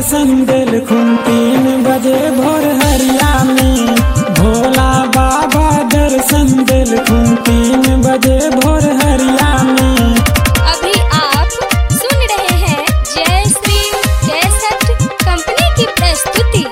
दर्शन दिल खुन तीन बजे भोर हरिया में भोला बाबा दर्शन दिल खुन तीन बजे भोर हरिया में अभी आप सुन रहे हैं जय श्री जय सत्य कंपनी की प्रस्तुति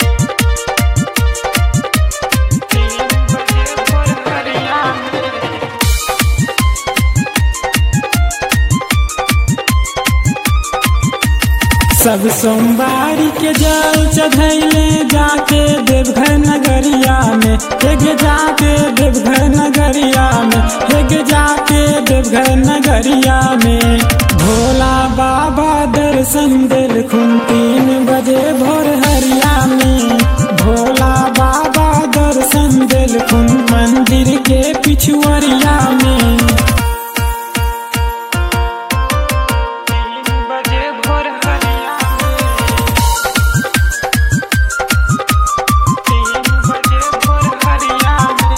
सब सोमवारी के जल चढ़ैले जाके देवघर नगरिया में हेग जाके देवघर नगरिया में हेग जाके देवघर नगरिया में भोला बाबा दर्शन दिल खुन तीन बजे भोर हरिया में भोला बाबा दर्शन दिल खुन मंदिर के पिछुअरिया में तीन बजे भोर हरिया तीन बजे भोर हरिया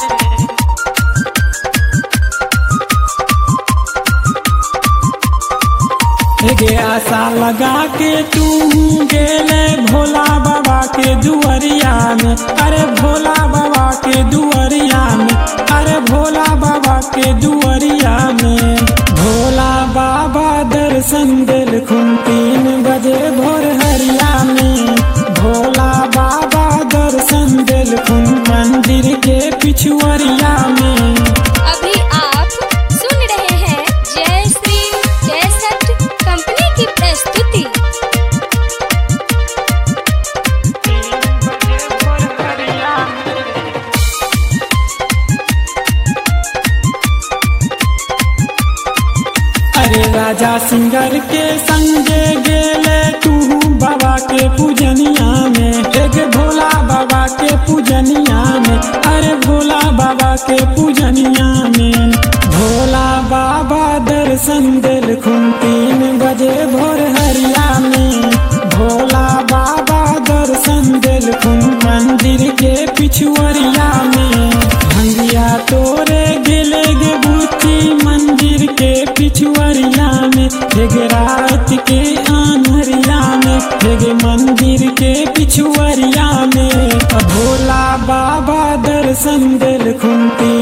गे आशा लगा के तू गेले भोला बाबा के दुआरिया में अरे भोला बाबा के दुआरिया में अरे भोला बाबा के दुआरिया में भोला बाबा दर्शन दिल खुन तीन बजे भोर हरिया में भोला बाबा दर्शन दिल खुन मंदिर के पिछुअरिया में अभी आप सुन रहे हैं जय श्री जय सत्य कंपनी की प्रस्तुति अरे राजा सिंगर के संगे गेले तू बाबा के पूजनिया में एक भोला बाबा के पूजनिया में अरे भोला बाबा के पूजनिया में भोला बाबा दर्शन दिल खुन तीन बजे भोर हरिया में भोला बाबा दर्शन दिल खुन मंदिर के पिछुअरिया में भंगिया तोरे गिले गे बूची मंदिर के पिछुअरिया में हेग रात के आनहरिया में हेग मंदिर के पिछुअरिया में भोला बाबा दर्शन दिल खुनती